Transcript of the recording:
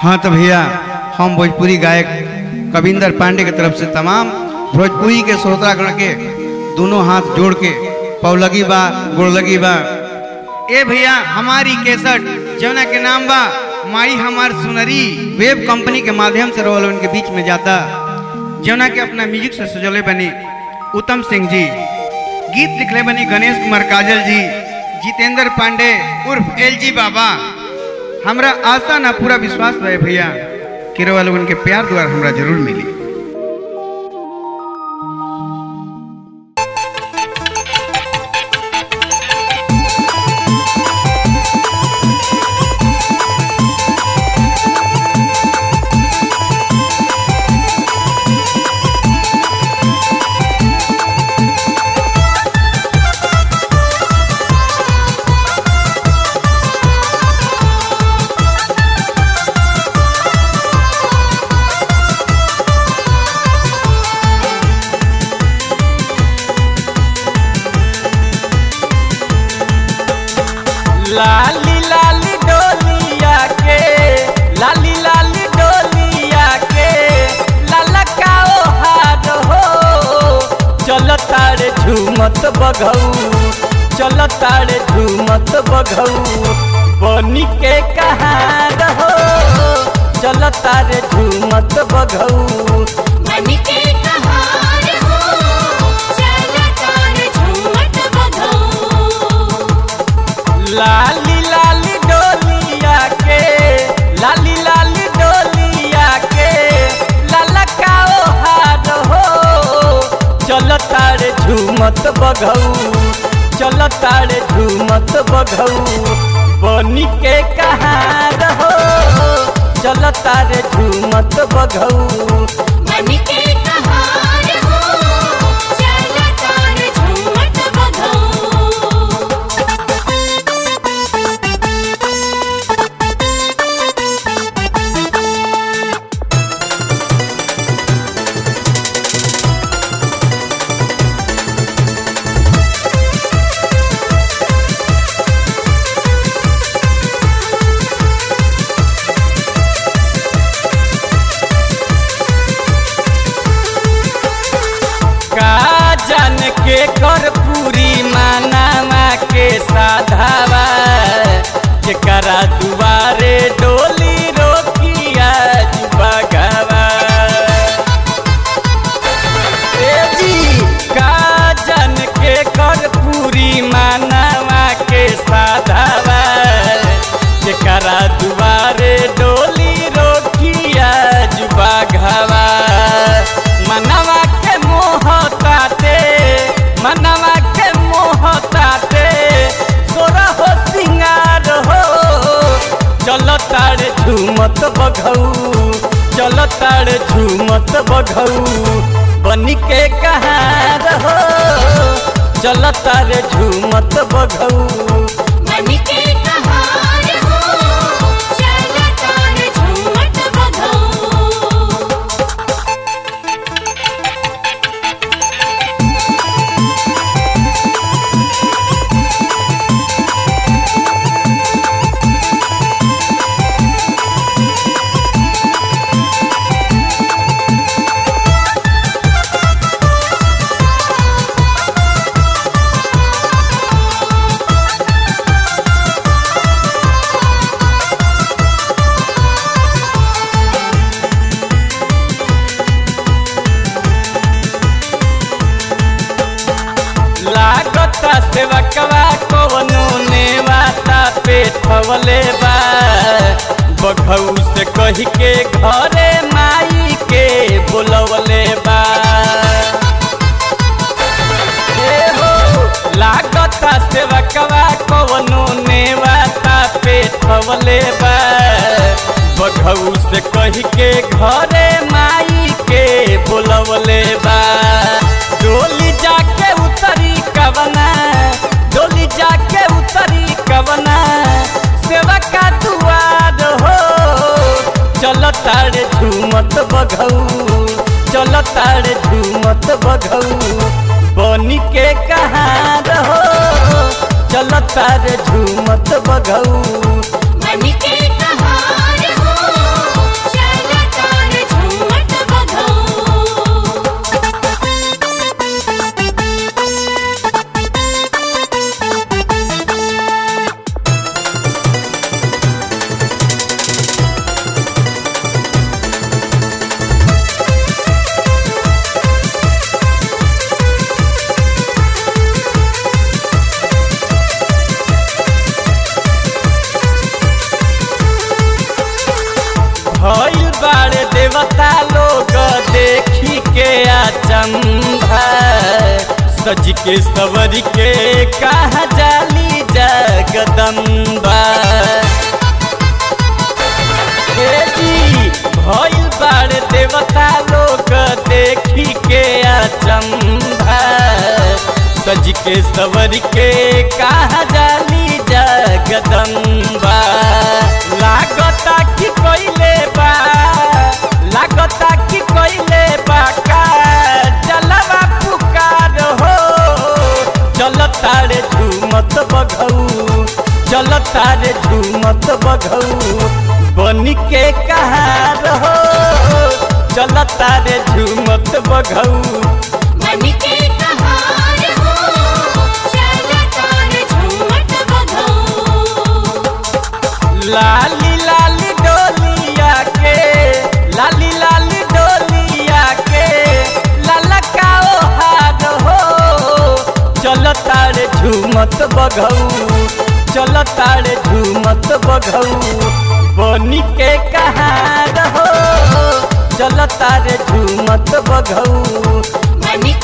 हाँ तो भैया हम भोजपुरी गायक कविंदर पांडे की तरफ से तमाम भोजपुरी के श्रोतागण के दोनों हाथ जोड़ के पौलगी बा गोड़लगी बा ए भैया हमारी केसट जौना के नाम बा माई हमार सुनरी वेब कंपनी के माध्यम से रोल उनके बीच में जाता जौना के अपना म्यूजिक से सजोले बनी उत्तम सिंह जी गीत लिखले बनी गणेश कुमार काजल जी जितेंद्र पांडे उर्फ एल जी बाबा हमरा आशा ना पूरा विश्वास रहे भैया कि रोवा लोगन के प्यार द्वारा हमरा जरूर मिली लाली लाली डोलिया के लाली लाली डोलिया के ललकाओ हार हो चल तारे झूमत बघऊ चल तारे झूमत बघऊ बनी के कहार हो चल तारे झूमत बघऊ मन के कहार हो चल तार झूमत बघौ लाली लाली डोलिया के लाली लाली डोलिया के ललकाओ हार हो चल तारे झूमत बघऊ चल तारे झूमत बघऊ बनी के कहार हो चल तारे झूमत बघऊ मन के कहार हो चल तार झूमत बघौ का जान के कर पूरी मानावा के साधावा जेकरा दुआरे डोली रोकिया बगवा ए जी का जान के कर पूरी मानावा के साधावा जेकरा दुआरे डोली रोकिया बगवा मनवा के मोह ताते मनवा के मोह ताते सोरा हो सिंगार हो चल तारे झूमत बघऊ चल तारे झूमत बघऊ बनी के कहार हो चल तारे झूमत बघऊ मन के कहार हो चल तार झूमत बघौ लागता सेवकवा कवनो नेवाता पेठवले बा बघऊ से कही के घरे माई के बोलवले बा ए हो लागता सेवकवा कवनो नेवाता पेठवले बा बघऊ से कही के घरे माई के बोलवले बा डोली जाके उतरी कवना डोली जाके उतरी कवना सेवा का दुआर हो चल तारे झूमत बघऊ चल तारे झूमत बघऊ बनी के कहार हो चल तारे झूमत बघऊ मन के कहार हो देवता लोग देखी के अचंभा सज के सवर के कहा जाली जगदम्बा हे जी भइल बाड़ देवता लोग देखी के अचंभा सज के सवर के कहा जाली जगदम्बा लागता कि कोइले बा लागता कि कोइले बा का जलवा पुकार हो चलता रे झूमत बघऊ चलता रे झूमत बघऊ बन के कहार हो चलता रे झूमत बघऊ मन के कहार हो चला तार झूमट बघौ लाली लाली डोलिया के लाली लाली डोलिया के ललकाओ हार हो चलता रे झूमत बघऊ चलता रे झूमत बघऊ बनी के कहार हो चलता रे झूमत बघऊ मन